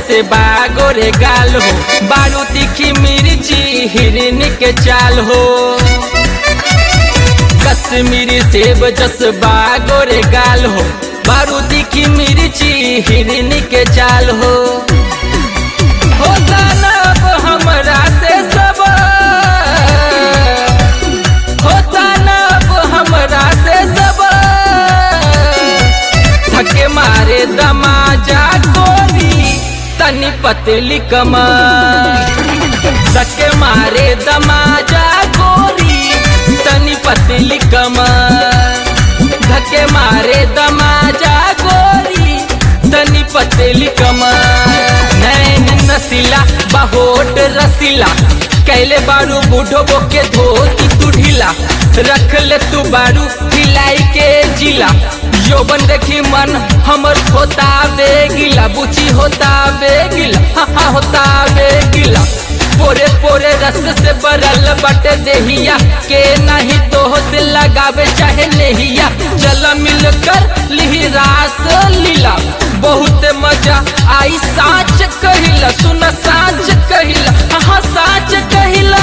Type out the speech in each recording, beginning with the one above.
जैसे बागोरे गाल हो बारू तीखी मिर्ची हिरन के चाल हो कश्मीरी सेब जस बागोरे गाल हो बारू तीखी मिर्ची हिरन के चाल हो हो दानव हमरा से सब हो दानव हमरा से सब धक्के मारे दमाजा गोरी तनी पतली कमर धक्के मारे दमाजा गोरी तनी पतली कमर धक्के मारे दमाजा गोरी तनी पतली कमर नैन नसीला बहोट रसीला कैले बारू बूढ़ो बोके धोती तू ढीला रख ले तू बारू हिलाई के जिला यौवन देखी मन हमर होता बेगिला बुची होता बेगिला हाँ हाँ होता बेगिला पोरे पोरे रस से बरल बटे देहिया के नहीं तो से लगावे चाहे लेहिया चल मिलकर लिही रास लीला बहुत मजा आई साच कहिला सुन साच कहिला हाँ साच कहिला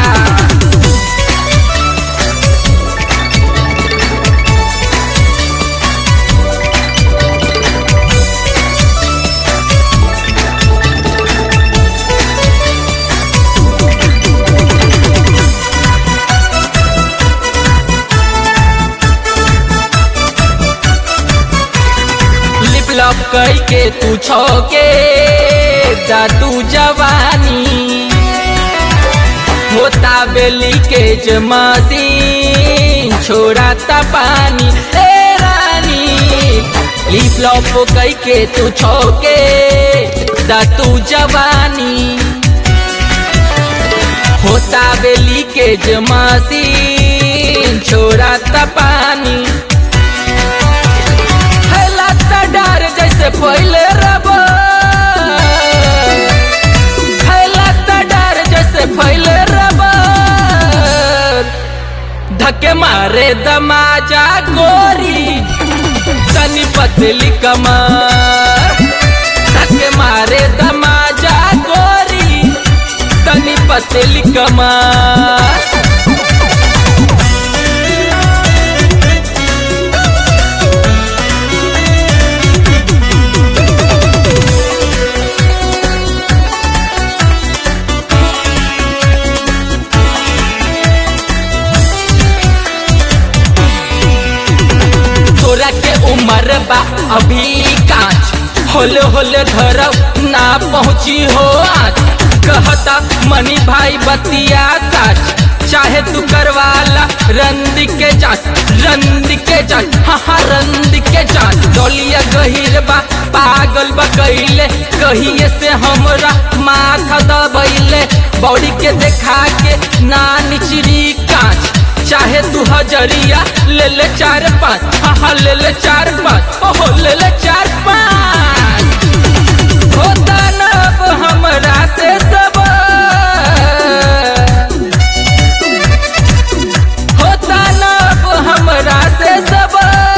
लिप लॉप कई के तू छोके दादू जवानी होता बेली के जमासी छोड़ाता पानी ए रानी लिप लॉप कई के तू छोके दादू जवानी होता बेली के जमासी छोड़ाता पानी फैलाता डर जैसे फैले रब फैलाता डर जैसे फैले रब धक्के मारे दमाजा गोरी तनी पतली कमर धक्के मारे दमाजा गोरी तनी पतली कमर तोरा के उम्र बा अभी कांच होले होले धरब ना पहुँची हो आज कहता मनी भाई बतिया साच चाहे तू करवाला रंद के जांच रंद के जांच हाँ हाँ रंद के जांच डोलिया गहिर बा पागल बा कहिले कहिए से हमरा माथा दबैले बॉडी के देखा के ना निचरी कांच चाहे तू हजरिया ले ले चार पाँच हाँ हाँ ले ले चार पाँच ओहो ले ले चार पाँच होता नब हमरा से सब होता नब हमरा से सब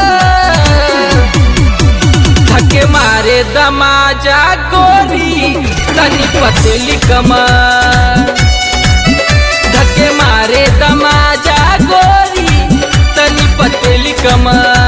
धक्के मारे दमाजा गोरी तनी पतली कमर धक्के मारे दमाजा गोरी तनी पतली कमर